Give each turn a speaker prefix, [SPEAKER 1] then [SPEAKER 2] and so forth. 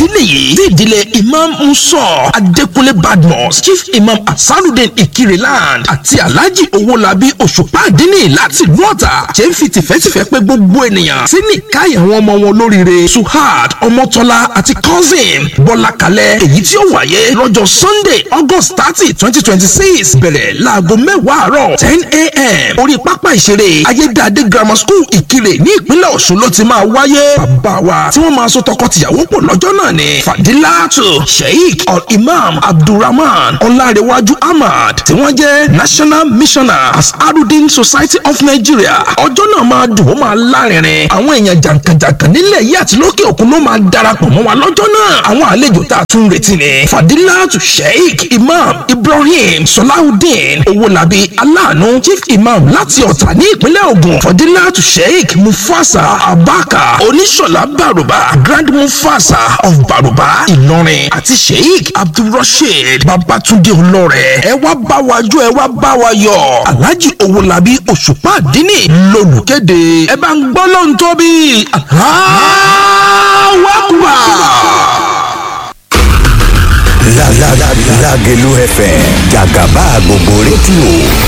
[SPEAKER 1] ìdílé yìí tí ìdílé imam musa adékúnlé badmus chief imam asarudin ikireland àti alhaji owolabi òṣùpá àdínní láti ìlú ọ̀tà ṣe ń fi tìfẹ́tìfẹ́ pé gbogbo ènìyàn sí ní káyà àwọn ọmọ wọn lóríire suhad ọmọtọ́lá àti cousin bọ́lá kalẹ̀ èyí tí ó wáyé lọ́jọ́ sunday august thirty twenty twenty six bẹ̀rẹ̀ láago mẹ́wàá àárọ̀ ten a.m. orí pápá ìṣeré ayédáadé grammar school ìkirè ní ìpínlẹ̀ ọ̀ṣun ló ti máa wáyé bàbá wa tí wọ́n máa so tọkọ-tìyàwó pọ̀ lọ́jọ́ náà ni fadilatu sheikh al-imam abdulrahman ọlárẹ̀wájú ahmad tí wọ́n jẹ́ national missioner asarudin society of nigeria ọjọ́ náà máa dùn ó máa lárinrin àwọn èèyàn jàǹkànjàǹkàn nílẹ̀ yìí àti lókè òkun ló máa darapọ̀ mọ́ wa lọ́jọ́ náà àwọn àlejò tá a tún retí ni fadilatu sheikh imam ibrahim salahudeen owolabi aláàánú chief imam láti ọ̀tà ní ìpínlẹ̀ ògùn fadilatu sheikh mufasa abaka oníṣọ̀lá bàrùbá grand mufasa of bàrùbá ìlọrin àti sheikh abdulrasheed babatunde olóore ẹ wá bá wa jó ẹ wá bá wa yọ alhaji owolabi òṣùpá àdínní lolùkéde ẹ bá ń gbọ́ lóhùn tóbi Allahu Akbar.
[SPEAKER 2] Lágẹ̀lú FM jàgàbá gbogbo rédíò